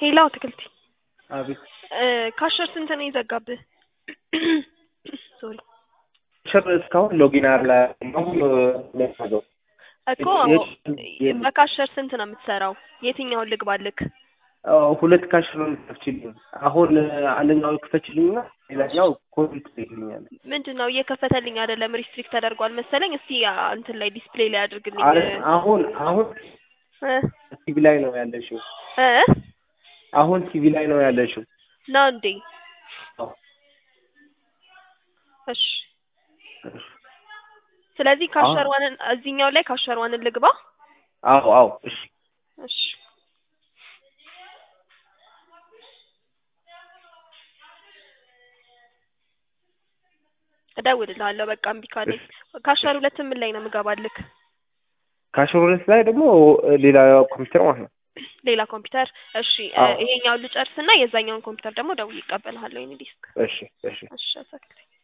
ሄላው አትክልቲ አቤት እ ካሸር ስንት ነው የዘጋብህ? ሶሪ ሸር እስካሁን ሎጊን አላ አሁን ለማዘው እኮ የት- በካሸር ስንት ነው የምትሰራው? የትኛውን ልግባልክ? ሁለት ካሽር ነው የምትከፍችልኝ። አሁን አንደኛው ክፈችልኝና ሌላኛው ኮቪድ ትልኛል። ምንድን ነው እየከፈተልኝ አይደለም፣ ሪስትሪክት ተደርጓል መሰለኝ። እስቲ አ፣ እንትን ላይ ዲስፕሌይ ላይ አድርግልኝ አሁን አሁን እ ቲቪ ላይ ነው ያለሽው። እ አሁን ቲቪ ላይ ነው ያለሽው። ነው እንዴ? አዎ። እሺ ስለዚህ ካሸር ዋንን እዚህኛው ላይ ካሸር ዋንን ልግባ። አዎ አዎ እሺ እሺ እደውልልሃለሁ። በቃ እምቢ ካለኝ ካሸር ሁለትም ምን ላይ ነው የምገባልክ? ካሽር ሁለት ላይ ደግሞ ሌላ ኮምፒውተር ማለት ነው። ሌላ ኮምፒውተር። እሺ እ፣ አዎ። ይሄኛውን ልጨርስና የዛኛውን ኮምፒውተር ደግሞ ደውዬ እቀበልሃለሁ። የኔ ዲስክ እሺ እሺ እሺ አሳክልኝ